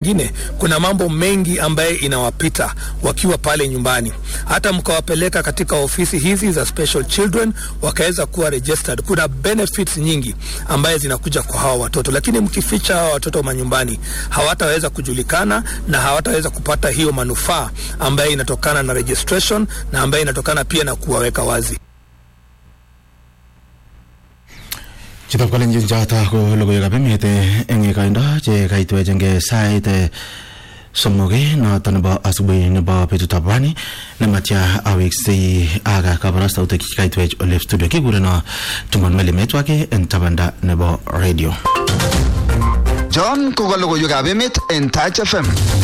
wengine kuna mambo mengi ambaye inawapita wakiwa pale nyumbani. Hata mkawapeleka katika ofisi hizi za special children wakaweza kuwa registered, kuna benefits nyingi ambaye zinakuja kwa hawa watoto, lakini mkificha hawa watoto manyumbani hawataweza kujulikana na hawataweza kupata hiyo manufaa ambaye inatokana na registration na ambaye inatokana pia na kuwaweka wazi. Chitab kalenjin choto ko logoiwekab emet eng koindo che kaitwech eng sait somok noto nebo asubuhi nebo betutab rani nematya aweksei aga kabarastautik kaitwech ole studio kikureno Tumon Melimetwake eng tabanda nebo radio John ko ka logoiwekab emet en Touch FM.